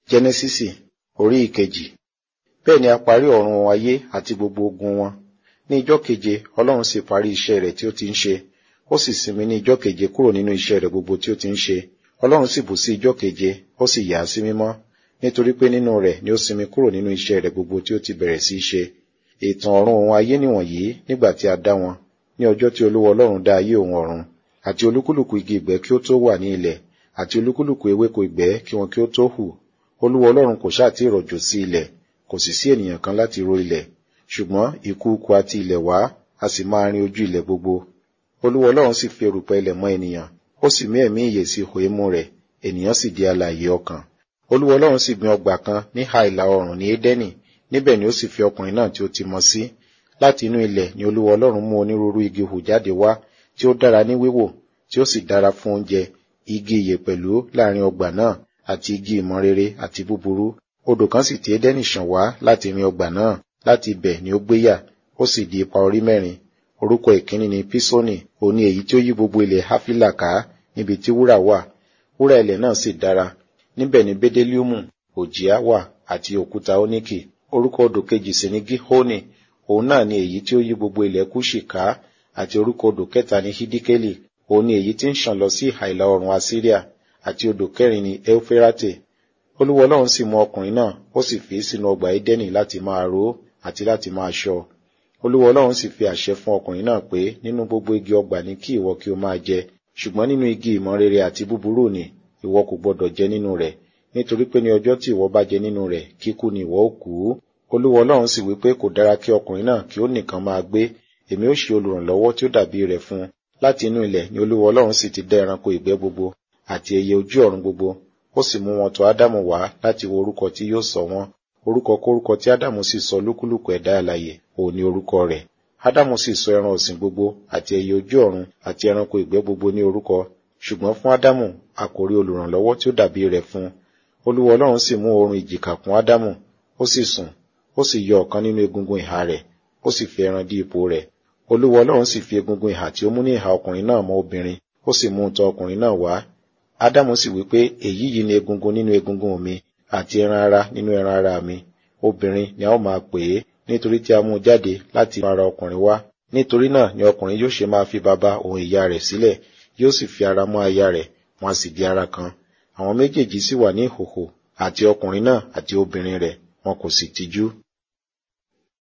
jẹ́nẹ́sísì orí ìkejì bẹ́ẹ̀ ni a parí ọ̀run ayé àti gbogbo ogun wọn ní ijọ́ keje ọlọ́run sì parí iṣẹ́ rẹ̀ tí ó ti ń ṣe ó sì sinmi ní ijọ́ keje kúrò nínú iṣẹ́ rẹ̀ gbogbo tí ó ti ń ṣe ọlọ́run sì bù sí ijọ́ keje ó sì yà á sí mímọ́ nítorí pé nínú rẹ̀ ni ó sinmi kúrò nínú iṣẹ́ rẹ̀ gbogbo tí ó ti bẹ̀rẹ̀ sí í ṣe ìtàn ọ̀run òun ayé nìwọ̀nyí nígbà tí a dá wọn ní ọjọ́ tí olúwa ọlọ́run dá ayé òun ọ̀run àti olúkúlùkù igi ìgbẹ́ kí ó tó wà ní ilẹ̀ àti olúkúlùkù ewéko ìgbẹ́ kí wọn kí ó tó hù olúwa ọlọ́run kò ṣáà tí rọ̀jò sí ilẹ̀ kò sì sí ènìyàn kan láti ro ilẹ̀ ṣùgbọ́n ìkùukù àti ilẹ̀ wá a sì máa rin ojú ilẹ̀ gbogbo olúwa ọlọ́run sì fi erùpẹ̀ ilẹ̀ mọ́ ènìyàn ó sì mí ẹ̀mí ìyè sí ihò imú rẹ̀ ènìyàn sì di alààyè ọkàn olúwa ọlọ́run sì gbin ọgbà kan ní ha ìlà oòrùn ní édẹ́nì níbẹ̀ ni ó sì fi ọkùnrin náà tí ó ti mọ sí láti inú ilẹ̀ ni olúwa ọlọ́run mú onírúurú igi hù jáde wá tí ó dára ní wíwò tí ó sì dára fún oúnjẹ igi ìyè pẹ̀lú láàrin ọgbà náà àti igi ìmọ̀ rere àti búburú odò kan sì ti édẹ́nì ṣàn wá láti rin ọgbà náà láti ibẹ̀ ni ó gbéyà ó sì di ipa orí mẹ́rin orúkọ ìkíní ni písónì òní èyí tí ó yí gbogbo ilẹ̀ háfílà ká níbi tí wúrà wà wúrà ilẹ̀ náà sì dára níbẹ̀ ni bédélíùmù òjìá wà àti òkúta óníkì orúkọ odò kejì sì ni gíhónì òun náà ni èyí tí ó yí gbogbo ilẹ̀ kúṣì ká àti orúkọ odò kẹta ni hídíkélì òun ni èyí tí ń ṣàn lọ sí ìhà ìlà oòrùn asíríà àti odò kẹrin ni eufirate olúwa ọlọ́run sì mú ọkùnrin náà ó sì fi sínú ọgbà édẹ́nì láti máa ró àti láti máa ṣọ́ olúwa ọlọ́run sì fi àṣẹ fún ọkùnrin náà pé nínú gbogbo igi ọgbà ni kí ìwọ kí o máa jẹ ṣùgbọ́n nínú igi ìmọ̀ rere àti búburú ni ìwọ kò gbọdọ̀ jẹ nínú rẹ̀ nítorí pé ní ọjọ́ tí ìwọ bá jẹ nínú rẹ̀ kíkú ni ìwọ ó kú olúwa ọlọ́run sì wí pé kò dára kí ọkùnrin náà kí ó nìkan máa gbé èmi ó ṣe olùrànlọ́wọ́ tí ó dàbí rẹ̀ fún un láti inú ilẹ̀ ni olúwa ọlọ́run sì ti dá ẹranko ìgbẹ́ gbogbo àti ẹyẹ ojú ọ̀run gbogbo ó sì mú wọn tọ̀ ádámù wá láti wo orúkọ tí yóò sọ wọn orúkọ kórúkọ tí ádámù sì sọ lúkúlùkù ẹ̀dá alààyè òun ni orúkọ rẹ̀ ádámù sì sọ ẹran ọ̀sìn gbogbo àti ẹyẹ ojú ọ̀run àti ẹranko ìgbẹ́ gbogbo ní orúkọ ṣùgbọ́n fún ádámù a kò rí olùrànlọ́wọ́ tí ó dàbí rẹ̀ fún un olúwa ọlọ́run sì mú oorun ìjìká kún ádámù ó sì sùn ó sì yọ ọ̀kan nínú egungun ìhà rẹ̀ ó sì fi ẹran dí ipò rẹ̀ olúwa ọlọ́run sì fi egungun ìhà tí ó mú ní ìhà ọkùnrin náà mọ́ obìnrin ó sì mú un tọ̀ ọkùnrin náà wá ádámù sì wí pé èyí yìí ni egungun nínú egungun mi àti ẹran ara nínú ẹran ara mi obìnrin ni a ó máa pè é nítorí tí a mú un jáde láti ara ọkùnrin wá nítorí náà ni ọkùnrin yóò ṣe máa fi bàbá òun ìyá rẹ̀ sílẹ̀ yóò sì fi ara mọ́ aya rẹ̀ wọn a sì di ara kan àwọn méjèèjì sì wà ní ìhòhò àti ọkùnrin náà àti obìnrin rẹ̀ wọn kò sì tijú